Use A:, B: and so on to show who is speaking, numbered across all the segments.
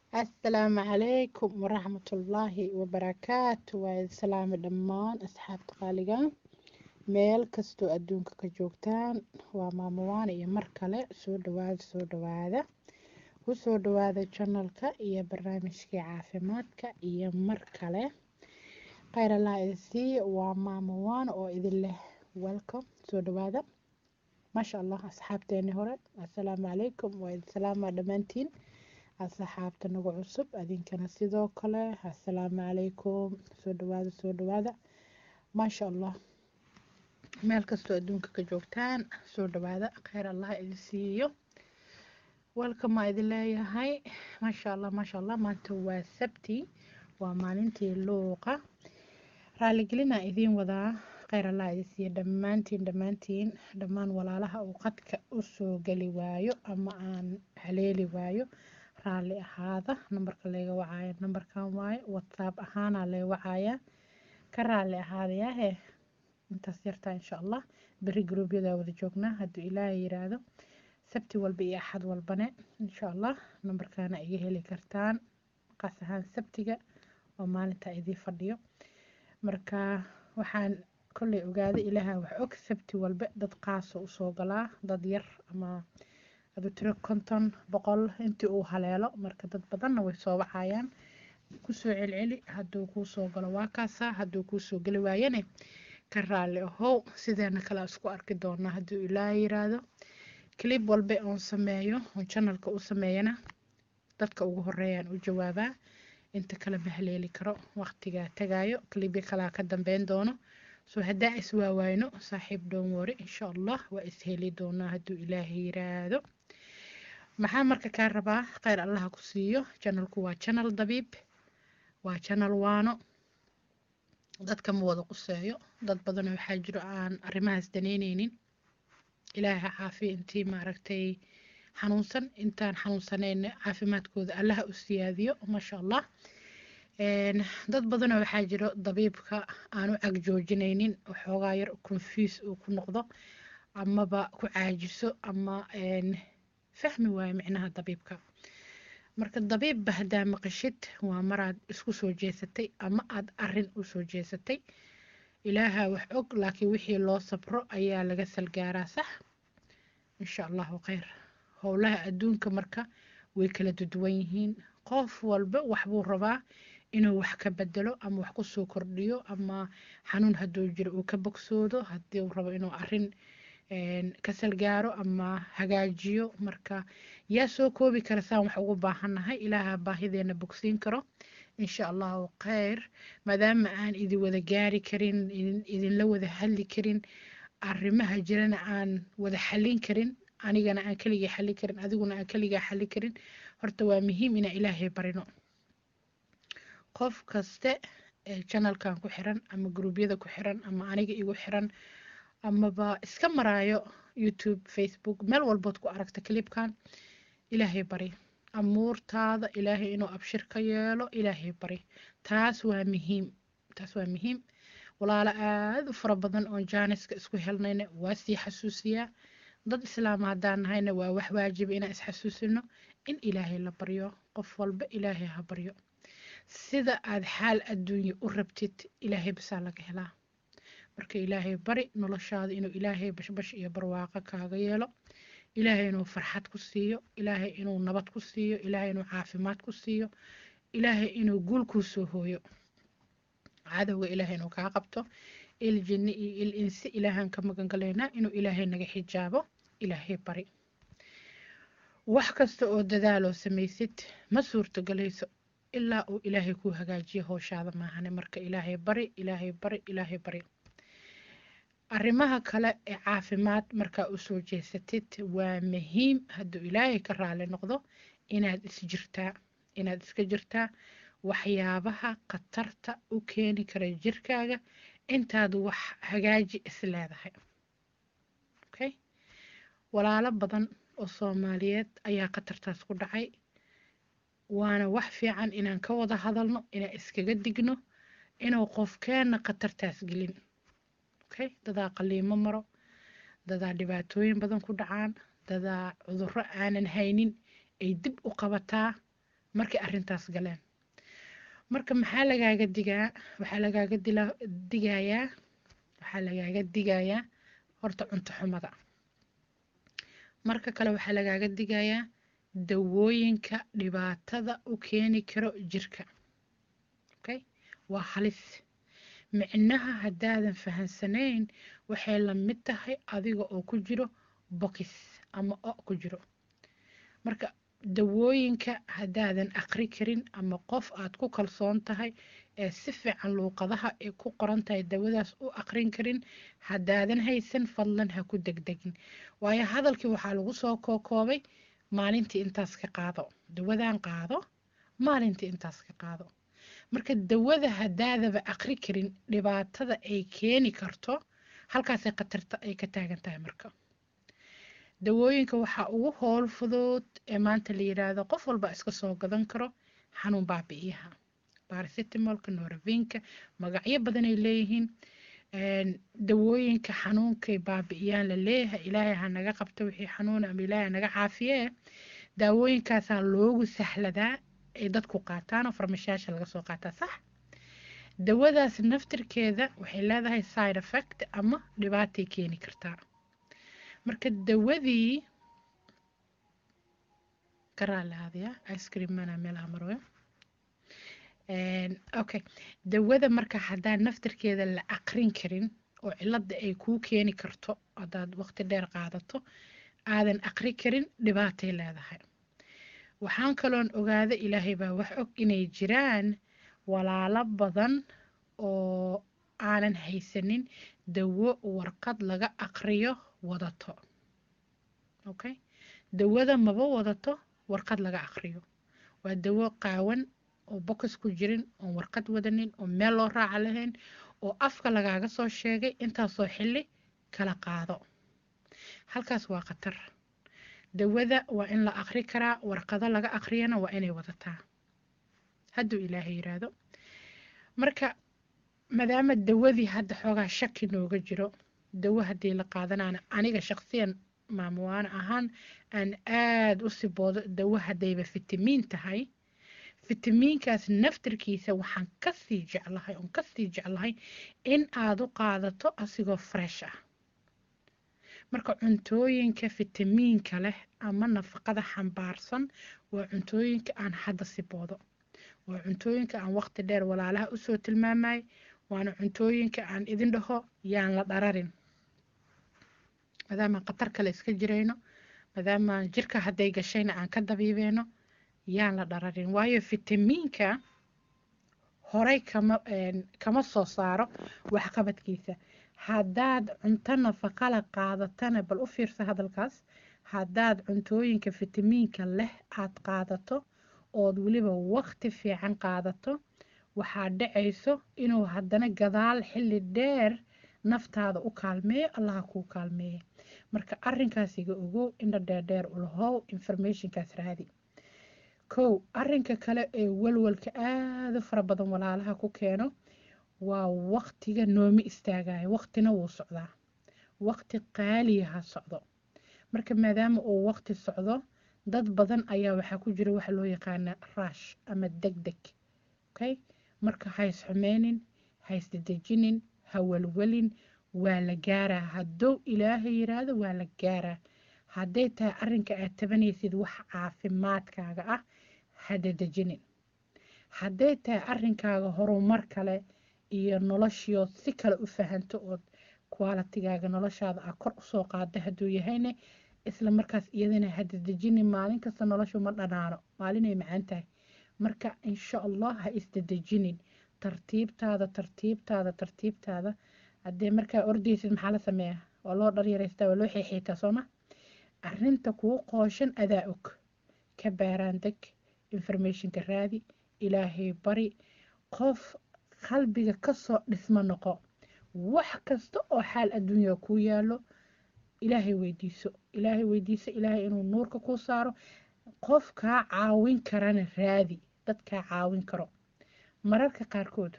A: asalaamu calaykum waraxmatullaahi wabarakaatu waa idin salaami dhammaan asxaabta qaaliga meel kastoo adduunka ka joogtaan waa maamawaan iyo mar kale soo dhawaada soo dhawaada ku soo dhawaada janalka iyo barnaamijkii caafimaadka iyo mar kale kheyr allah idin siiya waa maamawaan oo idin leh welcome soo dhawaada maasha allah asxaabteeni hore assalaamu calaykum waa idin salaamaa dhammaantiin asxaabta nagu cusub adinkana sidoo kale assalaamu calaykum soo dhawaada soo dhawaada maasha allah meel kastoo adduunka ka joogtaan soo dhawaada kheyr allah idin siiyo welkamaa idin leeyahay maasha allah maasha allah maanta waa sabti waa maalintii luuqa raaligelinaa idiin wadaa kheyr allah idin siiyo dhammaantiin dhammaantiin dhammaan walaalaha uu qadka usoo geli waayo ama aan haleeli waayo raalli ahaada nambarka layga wacaayo nambarkan waayo whatsapp ahaanaa lay wacayaa ka raalli ahaadayaahe intaas yartaa insha allah beri gruubyadaa wada joognaa hadduu ilaahay yiraahdo sabti walba iyo axad walbane insha allah nambarkaana iga heli kartaan qaas ahaan sabtiga oo maalinta idii fadhiyo marka waxaan kolley ogaaday ilaaha wax og sabti walba dad qaasa usoo galaa dad yar ama adu tiro konton boqol intii uu haleelo marka dad badanna way soo wacayaan kusoo celceli hadduu kuu soo galo waa kaasaa hadduu kuusoo geli waayane ka raalli ahow sideena kale isku arki doonaa hadduu ilaaha yiraahdo clib walba oon sameeyo oon janalka u sameeyana dadka ugu horeeyaan u jawaabaa inta kale ma haleeli karo waqtigaa tagaayo clibya kalaa ka dambeyn doono soo haddaa iswaawayno saaxiib dhoon wari insha allah waa isheli doonaa hadduu ilaahay yiraahdo maxaa marka kaa rabaa kheyr allaha ku siiyo janalku waa janal dabiib waa janal waano dadka ma wada quseeyo dad badanoo waxaa jiro aan arrimahaas daneyneynin ilaahay ha caafiya intii maaragtay xanuunsan intaan xanuunsanayn caafimaadkooda allaha u siyaadiyo maasha allah dad badanoo waxaa jiro dabiibka aan u cagjoojinaynin waxoogaa yar confuse uu ku noqdo amaba ku caajiso ama fahmi waayo micnaha dabiibka marka dabiibba haddaa maqashid waa maraad isku soo jeesatay ama aada arin u soo jeesatay ilaaha wax og laakiin wixii loo sabro ayaa laga salgaaraa sax insha allahu kheyr howlaha adduunka marka way kala duduwan yihiin qof walba waxbuu rabaa inuu wax ka bedelo ama wax kusoo kordhiyo ama xanuun hadduu jiro uu ka bogsoodo haddii uu rabo inuu arin ka salgaaro ama hagaajiyo marka yaa soo koobi kara saan wax ugu baahannahay ilaaha baahideena bogsiin karo insha allahu kheyr maadaama aan idin wada gaari karin idinla wada hadli karin arrimaha jirana aan wada xallin karin anigana aan keligaa xallin karin adiguna aan keligaa xallin karin horta waa muhiim inaan ilaahay barino qof kaste ee janalkan ku xiran ama gruubyada ku xiran ama aniga igu xiran amaba iska maraayo youtube facebook meel walbood ku aragta clibkan ilaahay bari amuurtaada ilaahay inuu abshir ka yeelo ilaahay bari taas waa muhiim taas waa muhiim walaalo aada u fara badan oon jaaniska isku helnayna waa sii xasuusiyaa dad islaam haddaan nahayna waa wax waajiba inaan isxasuusino in ilaahay la baryo qof walba ilaahay ha baryo sida aad xaal adduunya u rabtid ilaahay basaa laga helaa marka ilaahay bari noloshaada inuu ilaahay bashbash iyo barwaaqo kaaga yeelo ilaahay inuu farxad ku siiyo ilaahay inuu nabad ku siiyo ilaahay inuu caafimaad ku siiyo ilaahay inuu guul kuu soo hooyo cadowga ilaahay inuu kaa qabto il jinni iyo il insi ilaahaan ka magan galaynaa inuu ilaahay naga xijaabo ilaahay bari wax kasta oo dadaaloo samaysid ma suurtogalayso ilaa uu ilaahay kuu hagaajiyo howshaada maahane marka ilaahay bari ilaahay bari ilaahay bari arrimaha kale ee caafimaad markaa usoo jeesatid waa muhiim hadduu ilaahay ka raali noqdo inaad isjirtaa inaad iska jirtaa waxyaabaha khatarta u keeni kara jirkaaga intaad wax hagaaji is leedahay okay walaalo badan oo soomaaliyeed ayaa khatartaas ku dhacay waana wax fiican inaan ka wada hadalno inaan iskaga digno inuu qofkeenna khatartaas gelin okay dadaa qaliimo maro dadaa dhibaatooyin badan ku dhacaan dadaa cudurro aanan haynin ay dib u qabataa markay arrintaas galeen marka maxaa lagaaga digaa waxaa lagaaga dila digayaa waxaa lagaaga digayaa horta cunto xumada marka kale waxaa lagaaga digayaa dawooyinka dhibaatada u keeni karo jirka okay waa halis micnaha haddaadan fahansanayn waxay la mid tahay adiga oo ku jiro bokis ama o ku jiro marka dawooyinka haddaadan aqri karin ama qof aad ku kalsoon tahay ee si fiican luuqadaha ay ku qoran tahay dawadaas u aqrin karin haddaadan haysan fadlan ha ku degdegin waayo hadalkii waxaa lagu soo kookoobay maalintii intaas ka qaado dawadan qaado maalintii intaas ka qaado marka dawada haddaadaba aqri karin dhibaatada ay keeni karto halkaasay khatarta ay ka taagan tahay marka dawooyinka waxaa ugu howl fudud ee maanta la yiraahdo qof walba iska soo gadan karo xanuun baabi'iyaha baracetamolka noravinka magacyo badan ay leeyihiin dawooyinka xanuunkay baabi'iyaan la leeyahay ilaahay ha naga qabto wixii xanuuna ama ilaahay ha naga caafiye daawooyinkaasaa loogu sahladaa ay dadku qaataan oo farmashayaasha laga soo qaataa sax dawadaas naftirkeeda waxay leedahay side effect ama dhibaatay keeni kartaa marka dawadii karaalaadaya ice cream mana meelaha marwayo okay dawada marka haddaan naftirkeeda la aqrin karin oo cilada ay kuu keeni karto haddaad waqti dheer qaadato aadan aqri karin dhibaatay leedahay waxaan kaloon ogaada ilaahay baa wax og inay jiraan walaalo badan oo aanan haysanin dawo warqad laga aqriyo wadato okay dawada maba wadato warqad laga aqriyo waa dawo qaawan oo bokis ku jirin oon warqad wadanin oo meel loo raaca lahayn oo afka lagaaga soo sheegay intaasoo xilli kala qaado halkaas waa khatar dawada waa in la aqri karaa warqado laga aqriyana waa inay wadataa hadduu ilaahay yiraahdo marka maadaama dawadii hadda xoogaa shaki nooga jiro dawo haddii la qaadanaana aniga shaqsiyan maamuwaano ahaan aan aada u siboodo dawo haddayba fitamiin tahay fitamiinkaas naftarkiisa waxaan kasii jeclahay oon kasii jeclahay in aad u qaadato asigoo fresh ah marka cuntooyinka fitamiinka leh ama nafaqada xambaarsan waa cuntooyinka aan hadda siboodo waa cuntooyinka aan waqti dheer walaalaha usoo tilmaamay waana cuntooyinka aan idin dhaho yaan la dhararin maadaamaan khatar kale iska jirayno maadaamaan jirka hadday gashayna aan ka dabiibeyno yaan la dhararin waayo fitamiinka horay kama kama soo saaro waxqabadkiisa haddaad cunto nafaqala qaadatana bal u fiirsa hadalkaas haddaad cuntooyinka fitamiinka leh aad qaadato ood weliba waqti fiican qaadato waxaa dhacayso inuu haddana gadaal xilli dheer naftaada u kaalmeeyo allaha kuu kaalmeeya marka arinkaasiga ogow indha dheerdheer ulahow informationkaas raadi kow arinka kale ee walwalka aada u fara badan walaalaha ku keeno waa waqtiga noomi istaagayo waqtina wuu socdaa waqti qaaliyaha socdo marka maadaama uu waqti socdo dad badan ayaa waxaa ku jira waxa loo yaqaana raash ama deg deg okay marka hays xumeynin hays dedejinin ha walwalin waa la gaaraa haddou ilaahay yiraahdo waa la gaaraa hadday tahay arinka aad tabanaysid wax caafimaadkaaga ah ha dedejinin hadday tahay arinkaaga horumar kale iyo noloshiood si kale u fahanto ood qualitigaaga noloshaada a kor usoo qaada hadduu yahayne isla markaas iyadana ha dedejinin maalin kasta noloshu ma dhanaano maalinay macaan tahay marka insha allah ha isdedejinin tartiibtaada tartiibtaada tartiibtaada haddee markaa ordaysid maxaa la sameeyaa waa loo dharyaraystaa waa loo xeexeetaa sooma arinta kuu qooshan adaa og ka baaraan deg informationka raadi ilaahay bari qof qalbiga kasoo dhismo noqo wax kasta oo xaal adduunya kuu yaalo ilaahay weydiiso ilaahay weydiiso ilaahay inuu nuurka kuu saaro qof kaa caawin karana raadi dad kaa caawin karo mararka qaarkood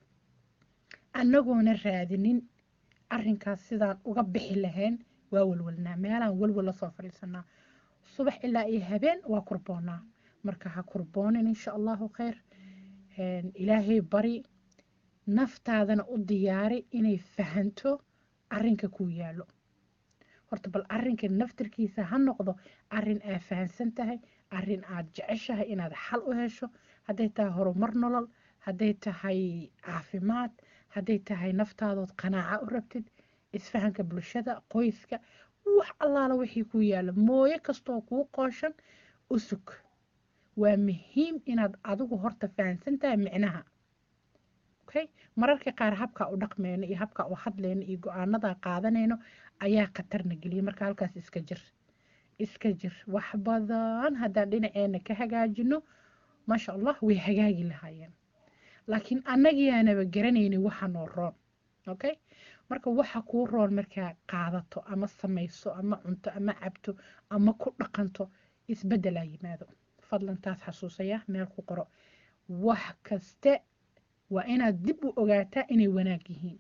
A: annagoona raadinin arinkaas sidaan uga bixi lahayn waa walwalnaa meelaan walwal lasoo fadhiisanaa subax ilaa iyo habeen waa kurboonaa marka ha kurboonin insha allahu khayr ilaahay bari naftaadana u diyaari inay fahanto arrinka kuu yaallo horta bal arrinka naftirkiisa ha noqdo arrin aad fahansan tahay arrin aad jeceshahay inaad xal u hesho hadday tahay horumar nolol hadday tahay caafimaad hadday tahay naftaadood qanaaca u rabtid isfahanka bulshada qoyska wax allaala wixii kuu yaalla mooye kastoo kuu qooshan u sug waa muhiim inaad adigu horta fahansan tahay micnaha okay mararka qaar habkaa u dhaqmeyno iyo habkaa u hadleyno iyo go-aanadaa qaadanayno ayaa khatarna geliya marka halkaas iska jir iska jir wax badan haddaan dhinaceena ka hagaajino maasha allah way hagaagi lahaayeen laakiin annagiyaanaba garanayni waxa noo roon okay marka waxa kuu roon markaa qaadato ama samayso ama cunto ama cabto ama ku dhaqanto isbeddelaa yimaado fadlan taas xasuusaya meel ku qoro wax kaste waa inaad dib u ogaataa inay wanaag yihiin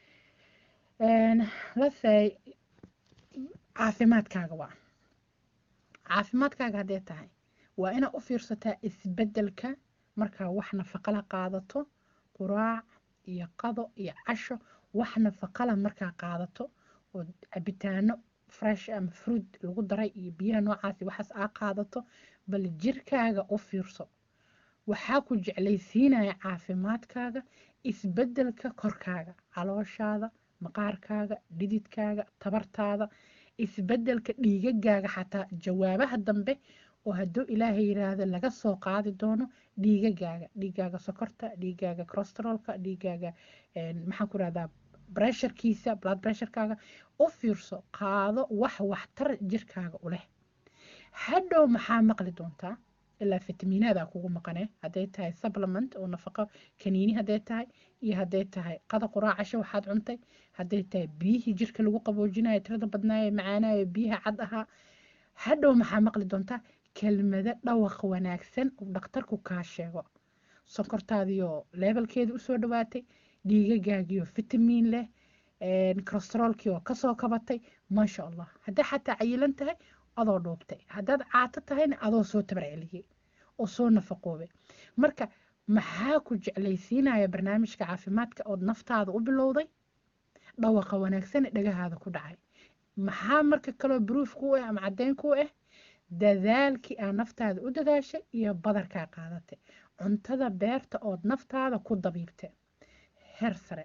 A: lasay caafimaadkaaga waa caafimaadkaaga haddee tahay waa inaad u fiirsataa isbeddelka markaa wax nafaqala qaadato quraac iyo qado iyo casho wax nafaqala markaa qaadato oo cabitaano fresh ama fruit lagu daray iyo biyaha noocaasi waxaas aa qaadato bal jirkaaga u fiirso waxaa ku jeclaysiinaya caafimaadkaaga isbeddelka korkaaga calooshaada maqaarkaaga dhididkaaga tabartaada isbeddelka dhiigagaaga xataa jawaabaha dambe oo hadduu ilaahay yiraahdo laga soo qaadi doono dhiigagaaga dhiigaaga sokorta dhiigaaga corosterolka dhiigaaga maxaan ku rahdaa bresharkiisa blood pressurekaaga u fiirso qaado wax waxtar jirkaaga u leh hadhow maxaa maqli doontaa ilaa fitamiinaada kugu maqane hadday tahay supplement oo nafaqo kaniini hadday tahay iyo hadday tahay qada quraacasho waxaad cuntay hadday tahay biyihii jirka lagu qaboojinayo tirada badnaayo macaanayo biyaha cad ahaa hadhow maxaa maqli doontaa kelmado dhawaq wanaagsan uu dhakhtarku kaa sheego sonkortaadiyo leebelkeeda usoo dhawaatay dhiigagaagiyo fitamiin leh corosterolkii oo kasoo kabatay maasha allah hadday xataa cayilan tahay adoo dhuubtay haddaad caato tahayna adoo soo tabarceliyey oo soo nafaqoobay marka maxaa ku jeclaysiinaya barnaamijka caafimaadka ood naftaada u bilowday dhawaqa wanaagsan ee dhagahaada ku dhacay maxaa marka kaloo bruuf ku ah ama caddeyn ku ah dadaalkii aa naftaada u dadaashay iyo badarkaa qaadatay cuntada beerta ood naftaada ku dabiibtay heer sare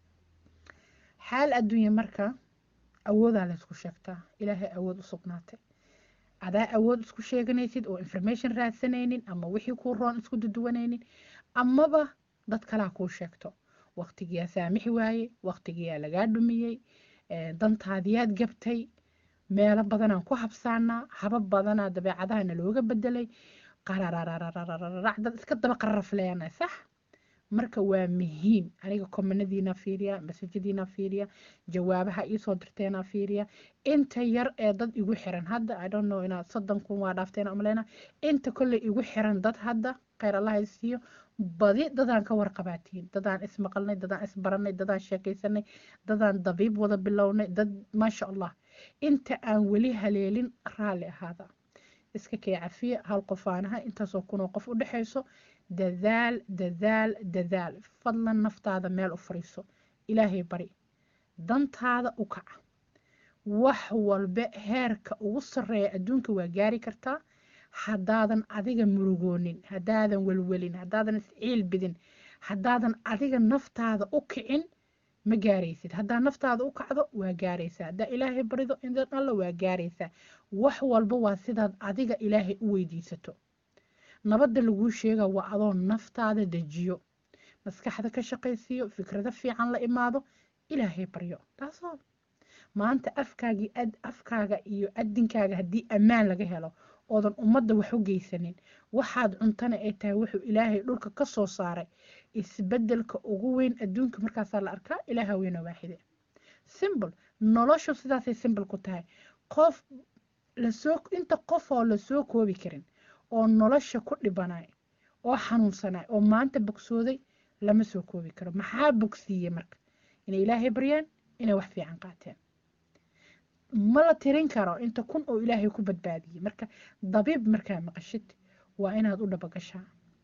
A: xaal adduunya marka awoodaa laysku sheegtaa ilaahay awood u sugnaatay adaa awood isku sheeganaysid oo information raadsanaynin ama wixii kuu roon isku duduwanaynin amaba dad kalaa kuu sheegto waqtigiyaa saamixi waayey waqtigiyaa lagaa dhumiyey dantaadiyaad gabtay meelo badanaan ku habsaanaa habab badanaa dabeecadahana looga bedelay qarararararac dad iska daba qararafleena sax marka waa muhiim aniga komanadiina fiiriya masajadiina fiiriya jawaabaha iisoo dirteena fiiriya inta yar ee dad igu xiran hadda i don't know inaad soddon kun waa dhaafteena umaleyna inta kolley igu xiran dad hadda kheyr allah siiyo badi dadaan ka warqabaatiin dadaan ismaqalnay dadaan isbaranay dadaan sheekaysanay dadaan dabiib wada bilownay dad maasha allah inta aan weli haleelin raalli ahaada iska kay cafiya hal qofaanaha intaasoo kunoo qof u dhexayso dadaal dadaal dadaal fadlan naftaada meel u fariiso ilaahay bari dantaada u kaca wax walba heerka ugu sarreeya adduunka waa gaari kartaa haddaadan adiga murugoonin haddaadan welwelin haddaadan isciil bidin haddaadan adiga naftaada u kicin ma gaaraysid haddaa naftaada u kacdo waa gaaraysaa haddaa ilaahay barido indan alla waa gaaraysaa wax walba waa sidaad adiga ilaahay u weydiisato nabadda laguu sheega waa adoo naftaada dejiyo maskaxda ka shaqaysiiyo fikrado fiican la imaado ilaahay baryo taasoo maanta afkaagii afkaaga iyo adinkaaga haddii ammaan laga helo oodan ummadda wax u geysanin waxaad cuntana ay tahay wuxuu ilaahay dhulka ka soo saaray isbeddelka ugu weyn adduunka markaasaa la arkaa ilaaha weyna waaxide simbol noloshu sidaasay simbol ku tahay qof lasoo inta qofoo lasoo koobi karin oo nolosha ku dhibanay oo xanuunsanay oo maanta bogsooday lama soo koobi karo maxaa bogsiiye marka inay ilaahay baryaan inay wax fiican qaateen ma la tirin karo inta kun oo ilaahay ku badbaadiyey marka dabiib markaa maqashid waa inaad u dhabagashaa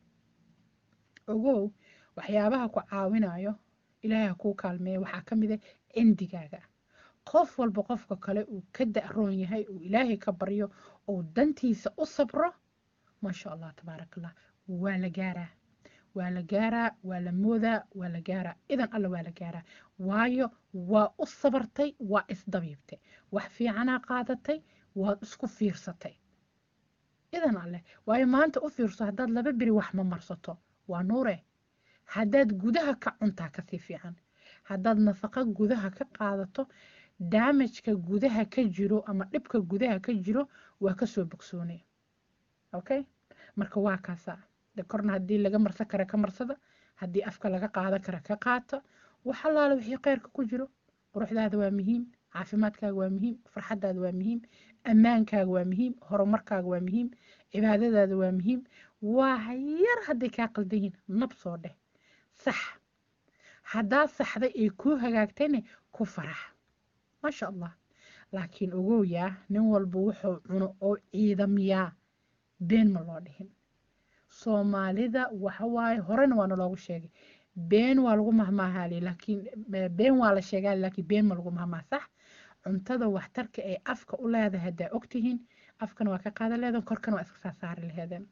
A: ogow waxyaabaha ku caawinayo ilaahay ha kuu kaalmeeya waxaa ka mid a cindigaaga qof walba qofka kale uu ka da-roon yahay uu ilaahay ka baryo uu dantiisa u sabro maasha allah tabaaraka allah waa la gaaraa waa la gaaraa waa la moodaa waa la gaaraa idan alla waa la gaaraa waayo waa u sabartay waa isdabiibtay wax fiicanaa qaadatay waad isku fiirsatay idan alleh waayo maanta u fiirso haddaad laba beri wax ma marsato waa nuure haddaad gudaha ka cuntaa kasii fiican haddaad nafaqo gudaha ka qaadato daamajka gudaha ka jiro ama dhibka gudaha ka jiro waa kasoo bogsoonay okay marka waa kaasaa de korna haddii laga marsan kara ka marsada haddii afka laga qaadan kara ka qaata wax allaale wixii kheyrka ku jiro quruxdaada waa muhiim caafimaadkaaga waa muhiim farxadaada waa muhiim ammaankaaga waa muhiim horumarkaaga waa muhiim cibaadadaada waa muhiim waa yar hadday kaa qaldan yihiin nab soo dheh sax haddaad saxday ay kuu hagaagtayna ku farax maasha allah laakiin ogowyaa nin walba wuxuu cuno oo ciidamiyaa been ma loo dhihin soomaalida waxawaaye horena waana loogu sheegay been waa lagu mahmaahaali laakiin been waa la sheegaa laakiin been ma lagu mahmaa sax cuntada waxtarka ay afka u leedahay haddaa ogtihiin afkana waa ka qaadan leedahan korkana waa iska saa saari laheedeen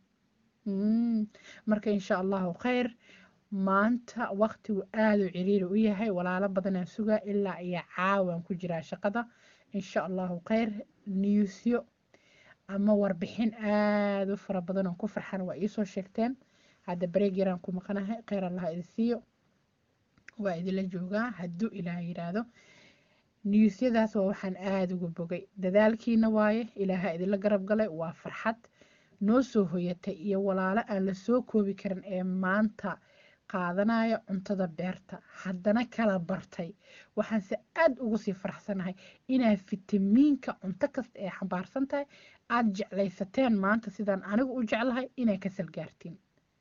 A: marka insha allahu khayr maanta waqtigu aada u ciriiri u yahay walaalo badanaan sugaa ilaa iyo caawaan ku jiraa shaqada insha allahu khayr newsyo ama warbixin aada u fara badan oo ku farxan waa iisoo sheegteen hadda bareeg yaraan ku maqanahay kheyr allaha idin siiyo waa idinla joogaa hadduu ilaah yiraahdo niyuusyadaas waa waxaan aada uga bogay dadaalkiina waaye ilaaha idinla garab galay waa farxad noo soo hoyatay iyo walaalo aan la soo koobi karin ee maanta qaadanaya cuntada beerta haddana kala bartay waxaanse aada ugu sii faraxsanahay inaa fitamiinka cunto kasta ee xambaarsan tahay aada jeclaysateen maanta sidaan anigu u jeclahay inay kasal gaartiin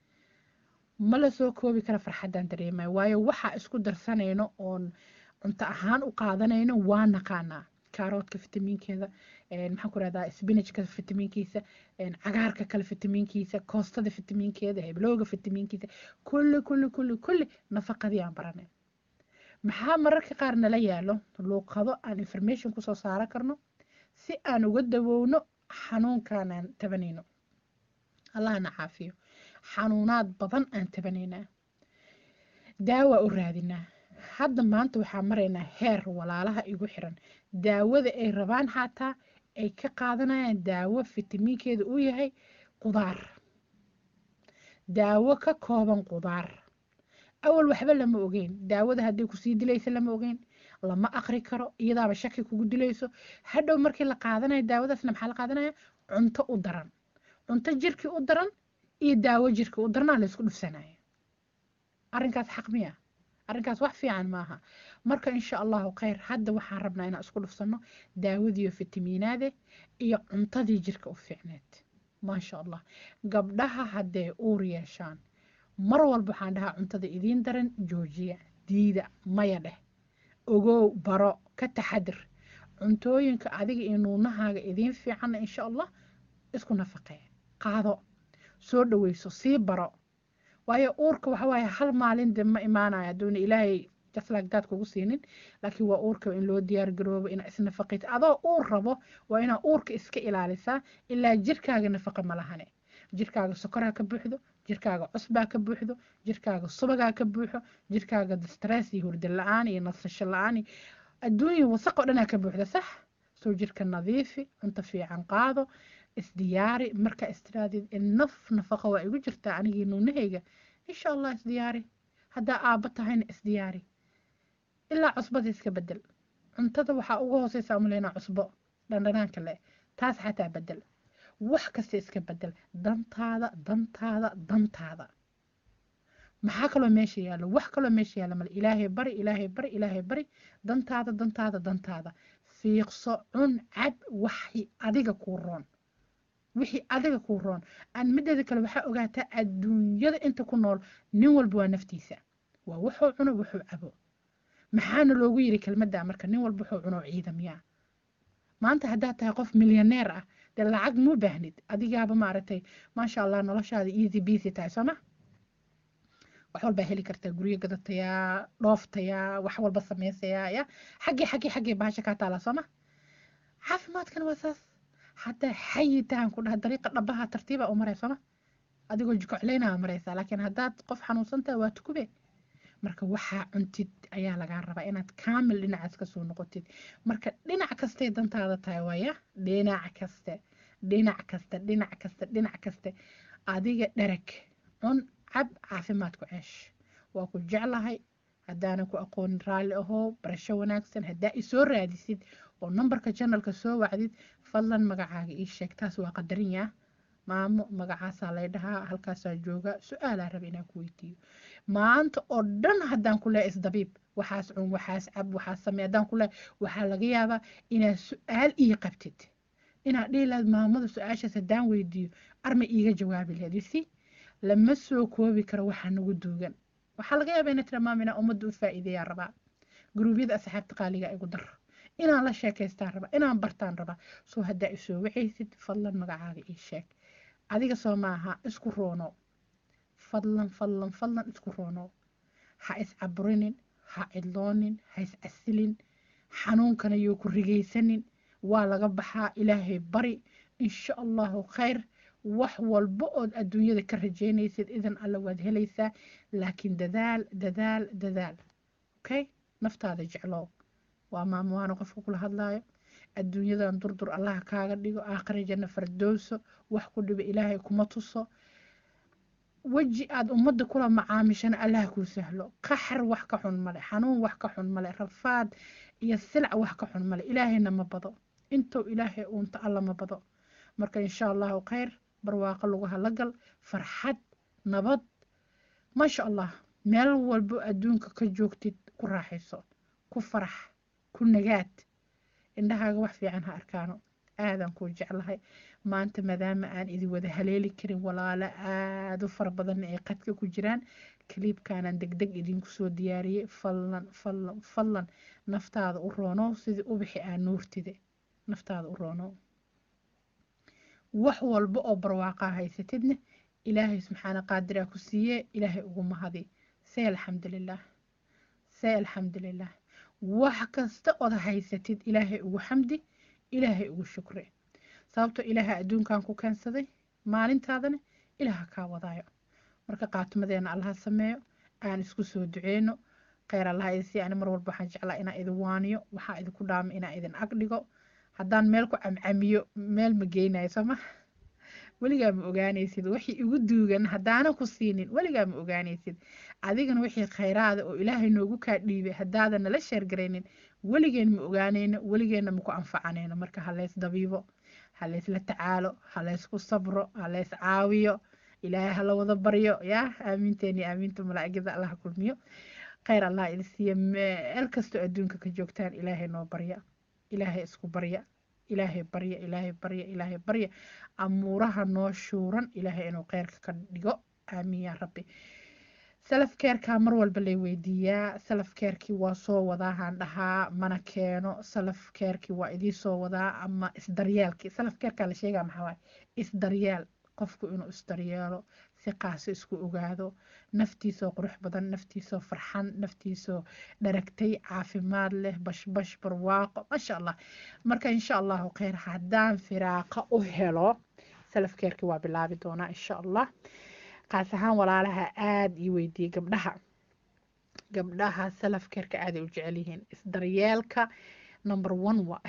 A: ma la soo koobi kara farxaddaan dareemaya waayo waxaa isku darsanayno oon cunto ahaan u qaadanayno waa naqaanaa kaaroodka fitamiinkeeda maxaan ku rahdaa spinachka fitamiinkiisa cagaarka kale fitamiinkiisa koostada fitamiinkeeda heblooga fitamiinkiisa kulli kulli kulli kulli nafaqadii aan baranay maxaa mararka qaar nala yaalo luuqado aan information kusoo saaran karno si aan uga dawowno xanuunkaanaan tabanayno allahna caafiyo xanuunaad badan aan tabanaynaa daawa u raadinaa hadda maanta waxaa maraynaa heer walaalaha igu xiran daawada ay rabaan xataa ay ka qaadanayaan daawo fitamiinkeeda uu yahay qudaar daawo ka kooban qudaar awal waxba lama ogeyn daawada haddii kusii dilaysa lama ogeyn lama aqri karo iyadaaba shaki kugu dilayso hadhow markii la qaadanayo daawadaasna maxaa la qaadanaya cunto u daran cunto jirkii u daran iyo daawo jirkii u daranaa la isku dhufsanaya arrinkaas xaq miya arrinkaas wax fiican maaha marka insha allahu khayr hadda waxaan rabnaa inaan isku dhufsano daawadiiyo fitamiinaade iyo cuntadii jirka u fiicneed maasha allah gabdhaha hadday uur yeeshaan mar walba waxaan dhahaa cuntada idiin daran joojiya diida maya dheh ogow baro ka taxadir cuntooyinka adiga iyo nuunahaaga idiin fiicanna insha allah isku nafaqee qaado soo dhaweyso sii baro waayo uurka waxa waaye hal maalin de ma imaanayo hadduuna ilaahay jaslagdaad kugu siinin laakiin waa uurka in loo diyaar garoobo inaa isnafaqayto adoo uur rabo waa inaa uurka iska ilaalisaa ilaa jirkaaga nafaqa ma lahane jirkaaga sokoraa ka buuxdo jirkaaga cusbaa ka buuxdo jirkaaga subagaa ka buuxo jirkaaga stress iyo hurda la-aan iyo nasasho la-aan iyo adduunya wasaq oo dhanaa ka buuxda sax soo jirka nadiifi cunto fiican qaado isdiyaari marka istiraadid naf nafaqa waa igu jirtaa anigii nuunahayga insha allah isdiyaari haddaa aabba tahayna isdiyaari ilaa cusbada iska bedel cuntada waxaa ugu hooseysa umaleynaa cusbo dhandhanaanka le taas xataa bedel wax kasta iska bedel dantaada dantaada dantaada maxaa kaloo meesha yaallo wax kaloo meesha yaalla male ilaahay bari ilaahay bari ilaahay bari dantaada dantaada dantaada fiiqso cun cab waxi adiga kuu roon wixii adiga kuu roon aan mideeda kale waxaa ogaataa adduunyada inta ku nool nin walba waa naftiisa waa wuxuu cuno wuxuu cabo maxaana loogu yiri kelmadda marka nin walba wuxuu cuno ciidamyaa maanta haddaad tahay qof milyaneer ah de dee lacag muu baahnid adigaaba maaragtay maasha allah noloshaada easy busy tahay sooma wax walbaa heli kartaa guryo gadatayaa dhooftayaa wax walba samaysayaa ya xaggii xaggii xaggii bahasha kaa taalaa sooma caafimaadkan waa saas haddaa xayitaan ku dhaha dariiqa dhabaha tartiiba u maray sooma adigoo jikocleynaa maraysaa laakiin haddaad qof xanuunsantaha waa tukube marka waxaa cuntid ayaa lagaa rabaa inaad kaamil dhinacaas kasoo noqotid marka dhinac kastay dantaada tahay waaya dhinac kaste dhinac kaste dhinac kaste dhinac kaste adiga dhereg cun cab caafimaad ku ceesh waa ku jeclahay haddaanan ku aqoonin raalli ahoo barasho wanaagsan haddaa isoo raadisid oo nambarka janalka soo wacdid fadlan magacaaga ii sheeg taas waa qadarin yaa maamo magacaasaa lay dhahaa halkaasaa jooga su-aalaa raba inaan ku weydiiyo maanta oo dhan haddaan ku leehay isdabiib waxaas cun waxaas cab waxaas samey haddaan ku leehay waxaa laga yaabaa inaad su-aal ii qabtid inaad dhihi lahayd maamada su-aashaas haddaan weydiiyo arma iiga jawaabi lahayd isi lama soo koobi karo waxaa nagu duugan waxaa laga yaabaa inay tira maama inaan ummadda u faa'iideeyaan rabaa guruubyada asxaabta qaaliga igu dar inaan la sheekaystaan rabaa inaan bartaan rabaa soo haddaa isoo wacaysid fadlan magacaaga ii sheeg adiga soo maaha isku roono fadlan fadlan fadlan isku roono ha iscaburinin ha cidloonin ha iscasilin xanuunkana yoo ku rigaysanin waa laga baxaa ilaahay bari insha allahu khayr wax walba ood adduunyada ka rajaynaysid idan alle waad helaysaa laakiin dadaal dadaal dadaal okay naftaada jeclow waa maamuwaana qofka kula hadlaayo adduunyadan durdur allaha kaaga dhigo aakhira janna fardowso wax ku dhiba ilaahay kuma tuso weji aada ummadda kula macaamishana allah kuu sahlo qaxar wax ka xun male xanuun wax ka xun male rafaad iyo silc wax ka xun male ilaahayna ma bado intuu ilaahay uunta alla ma bado marka insha allahu khayr barwaaqo lagu halagal farxad nabad maasha allah meel walbo adduunka ka joogtid ku raaxayso ku farax ku nagaad indhahaaga wax fiican ha arkaano aadaan kuu jeclahay maanta maadaama aan idin wada haleeli karin walaalo aada u fara badanna ay qadka ku jiraan kaliibkaanaan degdeg idinku soo diyaariyey fallan fallan fallan naftaada u roonow sidii ubixi aa nuurtide naftaada u roonow wax walba oo barwaaqaa haysatidna ilaahay subxaana qaadiraa ku siiye ilaahay ugu mahadi say alxamdulilah say alxamdulilah wax kasta ood haysatid ilaahay ugu xamdi ilaahay ugu shukre sababtoo ilaaha adduunkan ku keensaday maalintaadana ilaaha kaa wadaayo marka qaatumadeena allaha sameeyo aan isku soo duceyno kheyr allaha idisi ani mar walba waxaan jeclaa inaan idin waaniyo waxaa idinku dhaama inaan idin ag dhigo haddaan meel ku camcamiyo meel ma geynayo sooma weligaa ma ogaanaysid wixii igu duugan haddaanan ku siinin weligaa ma ogaanaysid adigana wixii khayraada oo ilaahay noogu kaa dhiibay haddaadan nala sheergaraynin weligeen ma ogaanayno weligeenna maku anfacanayno marka haleys dabiibo haleysla tacaalo haleysku sabro haleys caawiyo ilaahay hala wada baryo yaa aamiinteeni aamiinta malaa'igada allaha kulmiyo khayr allah idin siiya meel kastoo adduunka ka joogtaan ilaahay noo barya ilaahay isku barya ilaahay barya ilaahay barya ilaahay barya amuuraha noo shuuran ilaahay inuu kheyrka ka dhigo aamiin yaa rabbi salaf keerkaa mar walba lay weydiiyaa salaf keerkii waa soo wadaahaan dhahaa mana keeno salaf keerkii waa idii soo wadaa ama isdaryaalkii salaf keerkaa la sheegaa maxaa waaye isdaryaal qofku inuu isdaryeelo si qaasi isku ogaado naftiisoo qurux badan naftiisoo farxan naftiisoo dharagtay caafimaad leh bashbash barwaaqo maasha allah marka insha allahu kheyr haddaan firaaqa u helo salafkeerkii waa bilaabi doonaa insha allah qaas ahaan walaalaha aada ii weydiiyey gabdhaha gabdhaha salafkeerka aaday u jecel yihiin isdaryeelka number one waa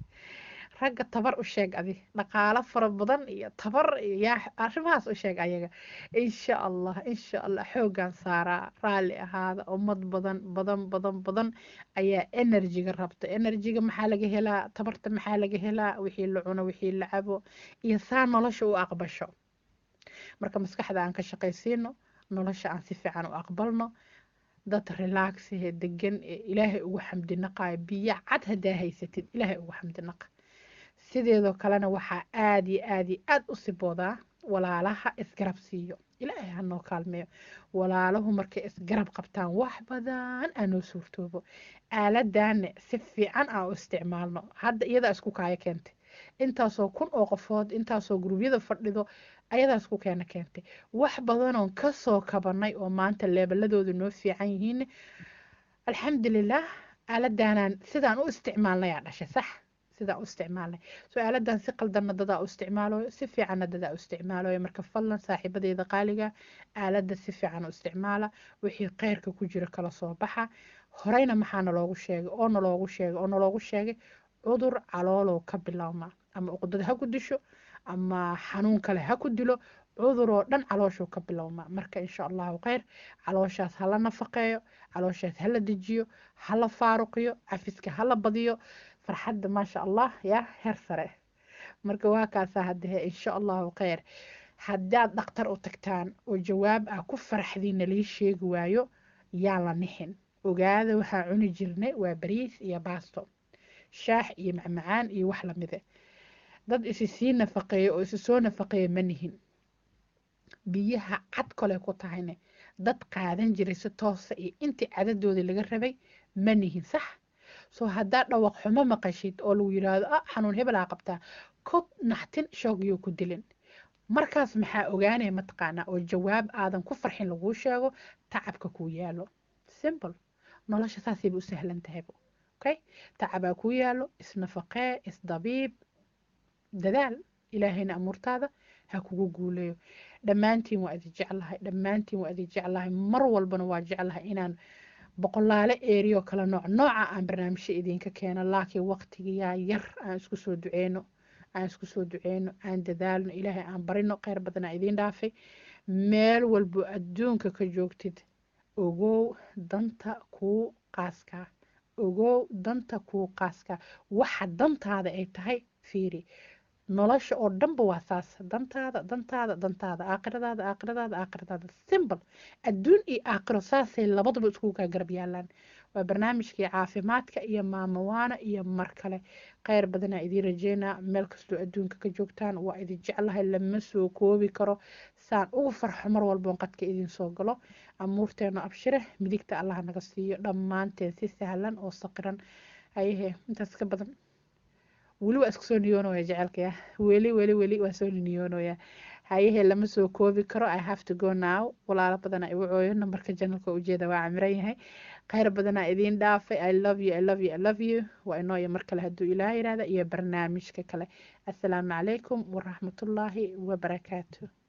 A: ragga tabar u sheeg adi dhaqaalo fara badan iyo tabar yaa arrimahaas u sheeg ayaga insha allah insha allah xooggan saaraa raalli ahaada ummad badan badan badan badan ayaa enerjiga rabta enerjiga maxaa laga helaa tabarta maxaa laga helaa wixii la cuno wixii la cabo iyo saa nolosha u aqbasho marka maskaxda aan ka shaqaysiino nolosha aan si fiican u aqbalno dad relaxhe degan ee ilaahay ugu xamdinaqayo biyo cad haddaa haysatid ilaahay ugu xamdinaqa sideedoo kalena waxaa aada iyo aada iyo aada u siboodaa walaalaha isgarab siiyo ilaahay hanoo kaalmeeyo walaalahu markay isgarab qabtaan wax badan aanoo suurtoobo aaladana si fiican aan u isticmaalno hadda iyadaa isku kaayo keentay intaasoo kun oo qofood intaasoo gurubyada fadhido ayadaas ku keena keentay wax badanoon kasoo kabanay oo maanta leebaladooda noo fiican yihiin alxamdulilah aaladaanaan sidaan u isticmaalnayaa dhashay sax sidaan u isticmaalnay soo aaladan si qaldanna dadaa u isticmaalayo si fiicanna dadaa u isticmaalayo marka fadlan saaxiibadeeda qaaliga aalada si fiican u isticmaala wixii kheyrka ku jira kala soo baxa horeyna maxaa naloogu sheegay oo naloogu sheegay oo naloogu sheegay cudur caloolow ka bilaabma ama uqdad ha ku disho ama xanuun kale ha ku dilo cuduroo dhan calooshuu ka bilowmaa marka insha allahu kheyr calooshaas hala nafaqeeyo calooshaas hala dejiyo hala faaruqiyo cafiska hala badiyo farxadda maasha allah yaa heer sare marka waa kaasaa hadehe insha allahu kheyr haddaad dhakhtar u tagtaan oo jawaab ah ku faraxdiina lii sheegi waayo yaa la nixin ogaada waxaa cuni jirnay waa bariis iyo baasto shaax iyo macmacaan iyo wax lamide dad isi sii nafaqeeya oo isi soo nafaqeeya ma nihin biyaha cad kole ku tahayne dad qaadan jiray si toosa iyo intii cadadoodii laga rabay ma nihin sax soo haddaa dhawaq xumo maqashid oo lagu yiraahdo ah xanuun hebel aa qabtaa ku naxtin shoogiyuu ku dilin markaas maxaa ogaanaya mataqaanaa oo jawaab aadan ku farxin laguu sheego tacabka kuu yaalo simple nolosha saasayba u sahlan tahayba okay tacabaa kuu yaalo isnafaqee isdabiib dadaal ilaahayna amuurtaada ha kugu guuleeyo dhammaantiin waa idi jeclahay dhammaantiin waa idi jeclahay mar walbana waa jeclahay inaan boqolaale eeriyo kala nooc nooca aan barnaamijyo idinka keeno laakiin waqtigiyaa yar aan isku soo duceyno aan isku soo duceyno aan dadaalno ilaahay aan barino kheyr badanaa idiin dhaafay meel walbo adduunka ka joogtid ogow danta kuu qaaskaa ogow danta kuu qaaskaa waxa dantaada ay tahay fiiri nolosha oo dhanba waa saas dantaada dantaada dantaada aakhiradaada aakhiradaada aakhiradaada simple adduun iyo aakhiro saasay labadaba iskugu kaa garab yaalaan waa barnaamijkii caafimaadka iyo maamawaana iyo mar kale kheyr badanaa idiin rajeynaa meel kastoo adduunka ka joogtaan waa idin jeclahay lama soo koobi karo saan ugu farxo mar walboon qadka idiin soo galo amuurteena abshire midigta allaha naga siiyo dhammaanteen si sahlan oo saqiran ayahe intaas ka badan weli waa isku soo niyoonoya jecelkaya weli weli weli waa soo niyoonoya hayahe lama soo koobi karo i have to go now walaalo badana igu cooyo nambarka janalka ujeeda waa camiran yahay kheyr badanaa idiin dhaafay i love you i love you i love you waa inooya mar kale hadduu ilaah yihahda iyo barnaamijka kale assalaamu calaykum waraxmatullaahi wabarakaatu